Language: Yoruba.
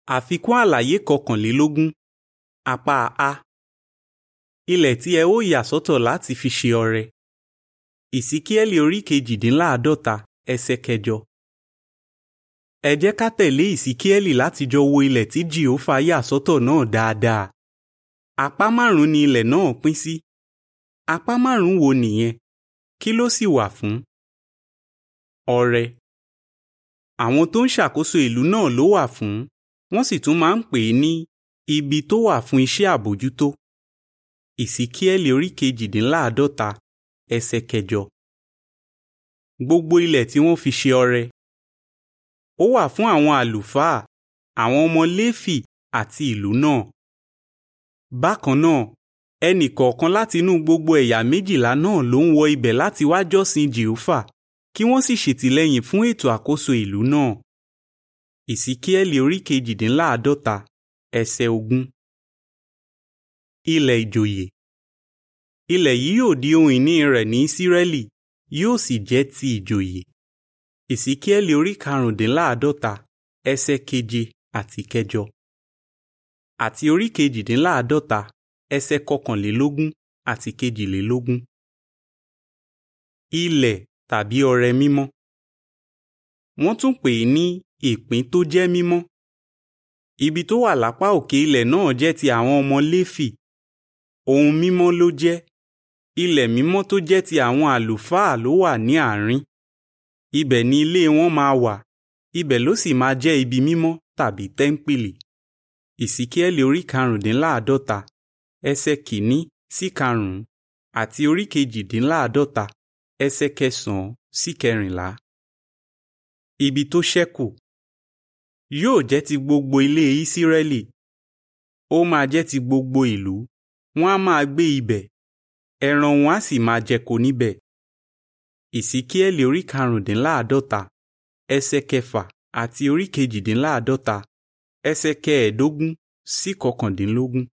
Àfikún àlàyé kọkànlélógún apá A. Ilẹ̀ tí ẹ ó yà sọ́tọ̀ láti fi ṣe ọrẹ. Ìsíkíẹ́lì orí kejìdínláàádọ́ta ẹsẹ̀ kẹjọ. Ẹ jẹ́ ká tẹ̀lé Ìsíkíẹ́lì láti jọ wo ilẹ̀ tí Jèhófà yà sọ́tọ̀ náà dáadáa. Apá márùn-ún ni ilẹ̀ náà pín sí. Apá márùn-ún wo nìyẹn? Kí ló sì wà fún? Ọrẹ. Àwọn tó ń ṣàkóso ìlú náà ló wà fún wọ́n sì tún máa ń pè é ní ibi tó wà fún iṣẹ́ àbójútó. Ìsíkíẹ́lì orí kejìdínláàádọ́ta ẹsẹ̀ kẹjọ. Gbogbo ilẹ̀ tí wọ́n fi ṣe ọrẹ. Ó wà fún àwọn àlùfáà, àwọn ọmọ Léfì àti ìlú náà. Bákan náà, ẹnì kọ̀ọ̀kan láti inú gbogbo ẹ̀yà méjìlá náà ló ń wọ ibẹ̀ láti wá jọ́sìn Jèhófà kí wọ́n sì ṣètìlẹ́yìn fún ètò àkóso ìlú náà. Ìsíkíẹ́lì orí kejìdínláàádọ́ta ẹsẹ̀ ogún. Ilẹ̀ ìjòyè. Ilẹ̀ yìí yóò di ohun ìní rẹ̀ ní Ísírẹ́lì yóò sì jẹ́ ti ìjòyè. Ìsíkíẹ́lì orí karùndínláàádọ́ta ẹsẹ̀ keje àti kẹjọ. Àti orí kejìdínláàádọ́ta ẹsẹ̀ kọkànlélógún àti kejìlélógún. Ilẹ̀ tàbí ọrẹ mímọ́. Wọ́n tún pè é ní ìpín tó jẹ́ mímọ́. Ibi tó wà lápá òkè ilẹ̀ náà jẹ́ ti àwọn ọmọ Léfì. Ohun mímọ́ ló jẹ́. Ilẹ̀ mímọ́ tó jẹ́ ti àwọn àlùfáà ló wà ní àárín. Ibẹ̀ ni ilé wọn máa wà. Ibẹ̀ ló sì máa jẹ́ ibi mímọ́ tàbí tẹ́ḿpìlì. Ìsíkíẹ́lì orí karùndínláàádọ́ta ẹsẹ̀ kìíní sí karùn-ún àti orí kejìdínláàádọ́ta ẹsẹ̀ kẹsàn-án sí kẹrìnlá. Ibi tó ṣẹ́kù yóò jẹ́ ti gbogbo ilé Ísírẹ́lì. Ó máa jẹ́ ti gbogbo ìlú. Wọ́n á máa gbé ibẹ̀. Ẹran wọn á sì máa jẹko níbẹ̀. Ìsíkíẹ́lì orí karùndínláàádọ́ta ẹsẹ̀ kẹfà àti orí kejìdínláàádọ́ta ẹsẹ̀ kẹẹ̀ẹ́dógún sí kọkàndínlógún.